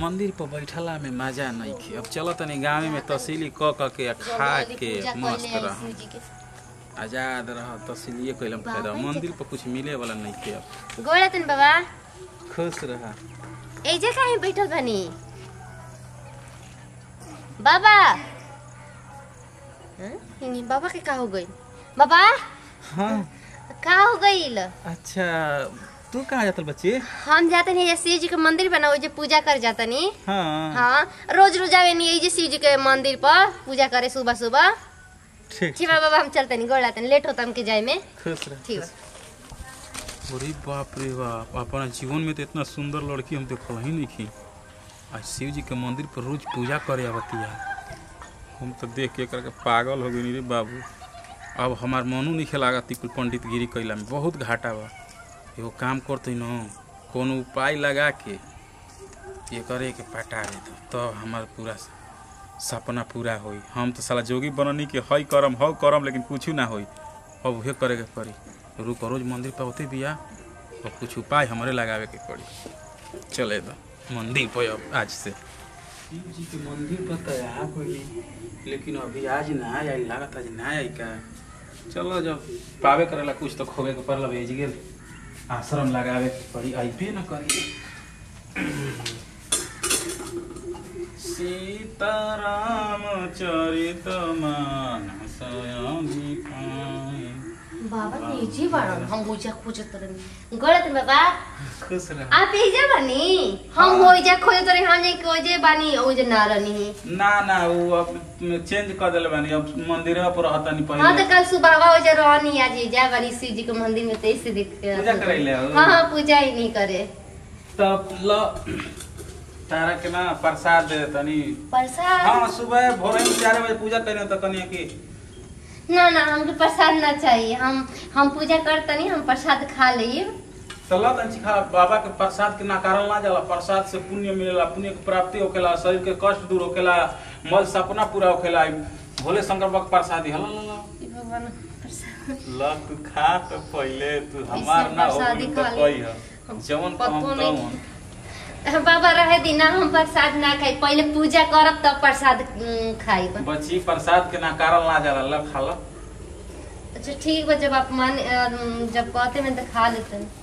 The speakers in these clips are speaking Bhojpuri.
मंदिर पर बैठला में मजा नहीं खे अब चलो तनी गाँव में तहसीली क क के आ खा के मस्त रह आजाद रह तहसीलिए कैलम फायदा मंदिर पर कुछ मिले वाला नहीं खे अब गोड़ा तन बाबा खुश रह एजे काहे बैठल बानी बाबा हैं? इनी बाबा के का हो गई बाबा हाँ का हो गईल अच्छा तू कहाँ जातल बच्ची हम जाते नहीं शिव जी के मंदिर बनाओ जे पूजा कर जाता नहीं हाँ हाँ रोज रोज आवे नहीं जे शिव जी के मंदिर पर पूजा करे सुबह सुबह ठीक ठीक बा बाबा हम चलते नहीं गोड़ आते लेट होता हमके जाए में खुश रह ठीक बा अरे बाप रे बाप अपना जीवन में तो इतना सुंदर लड़की हम देखल ही नहीं की आज शिव जी के मंदिर पर रोज पूजा करे आवती है हम तो देख के करके पागल हो गई रे बाबू अब हमार मनो नहीं खेलागत कुल पंडित गिरी कैला में बहुत घाटा बा एगो काम करते न कोनो उपाय लगा के ये करे के पटा देते तब हमार पूरा सपना पूरा होई हम तो साला जोगी बननी के हई करम हव करम लेकिन कुछ ना होई अब उहे करे के पड़ी रुको रोज मंदिर पे होते बिया और कुछ उपाय हमारे लगावे के पड़ी चले दो मंदिर पे अब आज से शिव जी के मंदिर पर तो आ गई लेकिन अभी आज ना आई लागत आज ना आई का चलो जब पावे करेला कुछ तो खोवे के पड़ल भेज गेल आश्रम लगावे के पड़ी अइबे न करी सीताराम चरित मानस अभिपाय बाबा तेजी बाड़न हम पूजा खोजत रहनी गोड़ आते बाबा खुश रह आप एजा बानी हम हो जा खोजत रहे हम जे खोजे बानी ओ जे ना रहनी ना ना वो अब चेंज कर दिले बानी अब मंदिर पर रहता नहीं हाँ तो पहले कल सुबह हो जा रहनी आज जा बानी शिव जी के मंदिर में तेईस से दिख के पूजा करैले हो? हाँ हाँ पूजा ही नहीं करे तब ल तारा के ना प्रसाद दे तनी प्रसाद हाँ सुबह भोर में चार बजे पूजा करें तो कनी की ना ना हमके प्रसाद ना चाहिए हम हम पूजा करते नहीं हम प्रसाद खा लिए तो ल तनी खा बाबा के प्रसाद के नकारल ना जाला प्रसाद से पुण्य मिलेला पुण्य के प्राप्ति होखेला शरीर के कष्ट दूर होखेला मल सपना पूरा होखेला भोले शंकर बाबा के प्रसादी हल ल ल भगवान प्रसाद ल तू खा तो पहले तू हमार ना हो प्रसादी तो खा ले। कही ह जवन पतो कहम नहीं। तवन बाबा रहे दिना हम प्रसाद ना खाई पहले पूजा करब तब प्रसाद उम, खाइब बच्ची प्रसाद के नकारल ना जाला ल खा ल अच्छा ठीक बा जब आप मान अम, जब कहते में तो खा लेते हैं।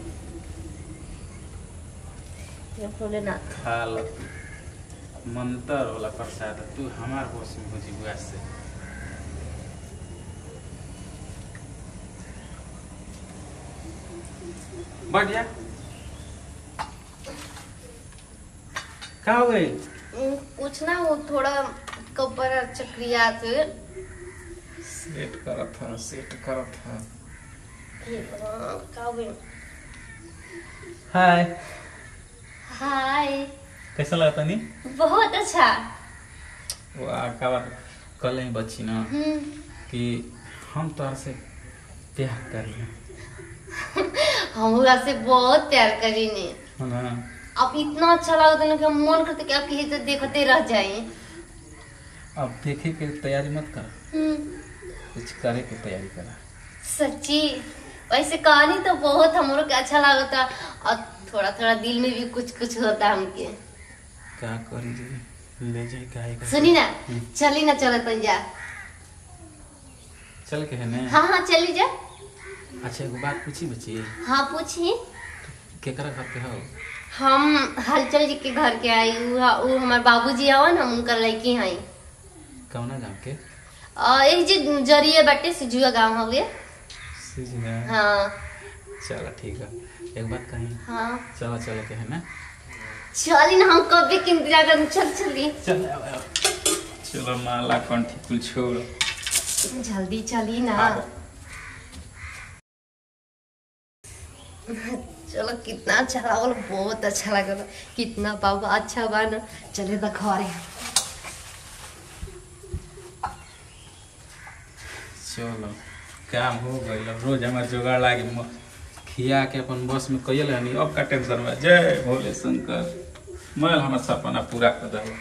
जब बोले ना खा ल मंतर वाला प्रसाद तू हमार होश में हो जी से बढ़ जा का हो गई उम, कुछ ना वो थोड़ा कपर चक्रिया से सेट करत था सेट करत था ये भगवान, का हो गइल? हाय हाय कैसा लगता नी बहुत अच्छा वाह का बात कल ही बच्ची ना हम्म, कि हम तो से प्यार करी हम आपसे बहुत प्यार करीने है ना अब इतना अच्छा लगता है ना कि हम मन करते कि आपकी तो देखते रह जाए अब देखे के तैयारी मत कर हम्म, कुछ करे के तैयारी कर सच्ची वैसे कहानी तो बहुत हमरो के अच्छा लगता और थोड़ा थोड़ा दिल में भी कुछ कुछ होता हमके का करी रे ले जाए काहे का सुनी ना चली ना चलत जा चल के है ने हाँ हाँ चली जा अच्छा एगो बात पूछी बच्ची हाँ पूछी केकरा घर पे हो हम हलचल जी के घर के आई उ उ हमार बाबूजी हवन हम उनकर लड़की हई कौना गांव के और एक जी जरिए बाटे सिजुआ गांव हवे सीजना हाँ चलो ठीक है एक बात कही हाँ चलो चलो के है ना चली ना हम कब के इंतजार कर चल चली चल आओ, आओ। चलो माला कंठी कुल छोड़ जल्दी चली ना आओ। चलो कितना अच्छा लागल बहुत अच्छा लागल कितना बाबा अच्छा बा ना चले द घरे चलो काम हो गई रोज हमारे जुगाड़ लागे म- खिया के अपन बस में कैल हनी अब का टेंशन बा जय भोले शंकर मैल हमार सपना पूरा कर दो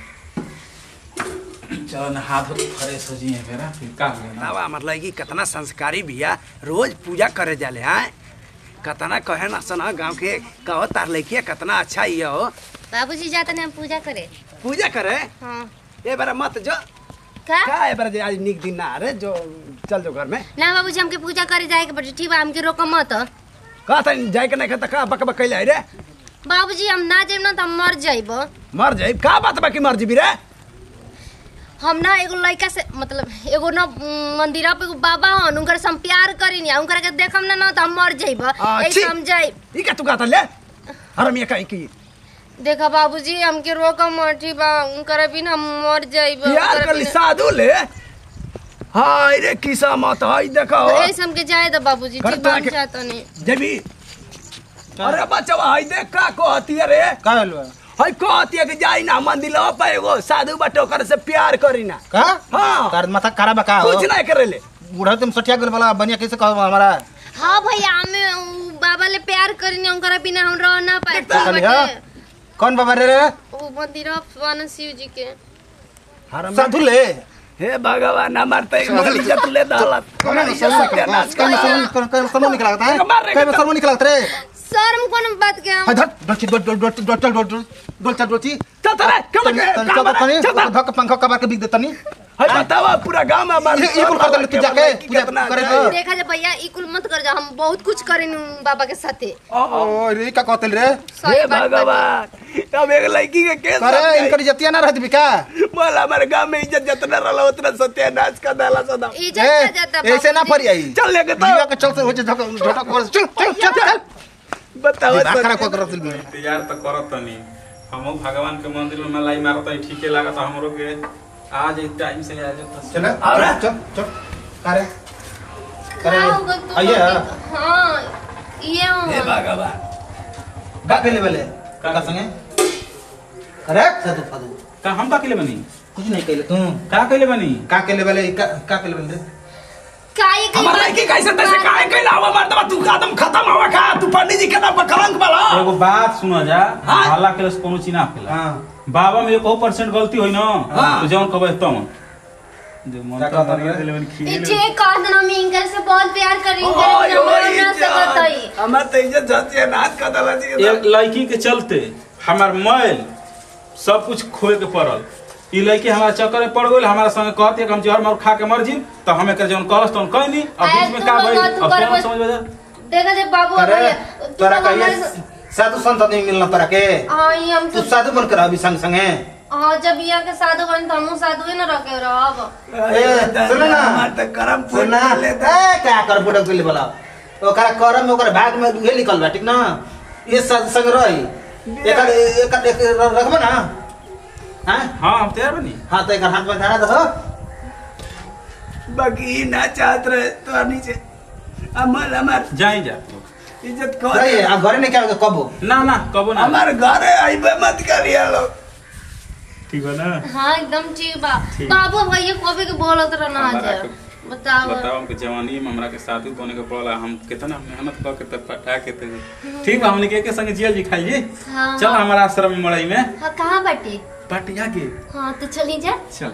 चलो ना हाथ फ्रेश हो जिए मेरा फिर का लेना बतावा हमार लड़की कितना संस्कारी बिया रोज पूजा करे जाले हैं कितना कहे ना सना गाँव के कहो तार लड़किया कितना अच्छा ही हो बाबूजी जाते हैं हम पूजा करे पूजा करे हाँ ए बार मत जो का का ए बार जे आज निक दिन ना रे जो चल जो घर में ना बाबूजी हमके पूजा करे जाए के पड़े ठीक बा हमके रोक मत का त जाए के नहीं खत का बक बक कैले रे बाबूजी हम ना जाइब ना तो हम मर जाइब मर जाई का बात बाकी मर जीबी रे हम ना एगो लड़का से मतलब एगो ना मंदिरा पे एगो बाबा हन उनकर से हम प्यार करीनी उनकर के देखम ना ना तो हम मर जाइब आ, ऐसे छी। हम जाइब ई का तू का त ले हरमिया का की देखा बाबूजी हमके रोक मत ठीक बा उनकर बिना हम मर जाइब प्यार उनकर कर ली बिना- साधु ले हाय रे किसा मत हाय देखो ऐसे हमके जाए दो बाबूजी कर ठीक बा हम के- जाता नहीं जबी अरे बच्चा हाय देख का कहती रे का भेल बा? हाय कहती है कि जाई ना मंदिर पे एगो साधु बटो कर से प्यार करी ना का हाँ तार माथा खराब बा का हो कुछ नहीं करे ले बूढ़ा तुम सठिया गेल वाला बनिया कैसे कहो हमारा हाँ भैया हमें उ बाबा ले प्यार करीनी उनकर बिना हम रह ना पाए देखता खाली हाँ? कौन बाबा रे रे वो मंदिर भगवान शिव जी के हरम साधु ले हे भगवान हमार तो एक मोर इज्जत ले दालत कौन है सत्यानाश कर कौन कौन कौन निकला था है मार रे कई सर्व निकला था रे शर्म कौन बात के हम हाय धर डोची डोल डोल डोल डोल डोल डोल डोल चल डोची चल चल कम तनी तनी चल तनी धक पंखा कबार के बिक दे तनी हाय बतावा पूरा गांव में हमार ये कुल कर दे तू जाके पूजा करे तो देखा जा भैया ई कुल मत कर जा हम बहुत कुछ करेनी बाबा के साथे ओ रे का कहतल रे सही हे बात बाटे। भगवान अब एक लड़की के केस करे इनकर इज्जतिया ना रहत बिका बोल हमारे गांव में इज्जत जितना रहला उतना सत्यानाश कर देला सदा इज्जत का जाता ए ऐसे ना बाबूजी। फरी आई चल लेके तो जीवा के चलते हो झटक झटक कर चल चल चल चल बताओ दिमाग खराब कर रहा दिल तैयार तो करत तनी हमहू भगवान के मंदिर में मलाई मारत हई ठीके लागत हमरो के आज एक टाइम से आ जाता चल और? चल चल करे का होगा तू आइए लोग- हाँ ये हे हो भगवान का केले बेले का संगे अरे साधु साधु का हम का केले बनी कुछ नहीं केले तू का केले बनी का केले बेले का का केले बेले का ये कहीं हमार लड़की कैसे तैसे काहे कैला हवा मार दवा तू खत्म खत्म हवा खा तू पंडित जी के नाम पर कलंक वाला एगो बात सुनो जा हाँ? हाला के कोनो चीना पेला हां बाबा में एको परसेंट गलती होई ना हाँ। तो जौन कहबे तम जो मन का का कहता मरिया रे? दिले बनी ई खिए जे कह देना हम इनकर से बहुत प्यार करी ओए इनकर ओए बिना मर ना सकत हई हमार तो इज्जत सत्यानाश कर देला जी एक लड़की के चलते हमार मैल सब कुछ खोए के पड़ल ई लड़की हमारा चक्कर में पड़ गई हमारा संगे कहती है कि हम जहर मार खा के मर जी तो हमें कर जौन कहलस तौन कहनी अब आय, बीच में तू का लोग भई तू अब कर कौन बस। समझ बजा देखा जे बाबू करे भैया तू तोरा लोग कहिए हमारे- साधु संत नहीं मिलना तोरा के हाँ ये हम तू तो साधु बन कर अभी संग संगे हाँ जब यहाँ के साधु बन तो हमहू साधु ही ना रखे रहब ए, सुनो ना। हमार तो करम फूट सुना लेता ए क्या कर बुढ़ा के लिए बोला ओकरा करम में ओकरा भाग में उहे निकल बा ठीक ना ये साधु संग रही एकर एकर एक रखबो ना हां हाँ हम तैयार बनी हां तो एकर हाथ में धरा दो बाकी ना चाहत रहे तो नीचे हमार हमार जाई जा इज्जत रही कर आ घरे नहीं क्या कबो ना ना कबो ना हमार घरे आइबे मत करिया लोग ठीक है ना हाँ एकदम ठीक बा ठीक। बाबू भैया कभी के बोलत रहना हमारा आज के- बताओ बताओ हमके जवानी में हमरा के साथी बने के पड़ला हम कितना मेहनत कर के तब पटा के ते ठीक बा हमने के के संग जियल जी खाइए हाँ चल हमारा आश्रम में मड़ई में हाँ कहाँ बाटे पटिया के हाँ तो चली जा चल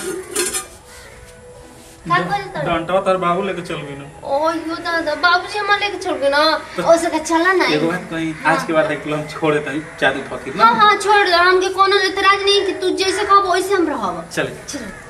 का करे तो डंटा तार बाबू लेके चल गई ना ओ यो दादा बाबूजी हमारे लेके छोड़ गए ना ओ सका चला ना एगो बात कहीं आज के बाद देख लो हम छोड़ देते हैं जादू फकीर हाँ ना हाँ छोड़ दो हमके कोनो एतराज नहीं कि तू जैसे कहब वैसे हम रहब चले चलो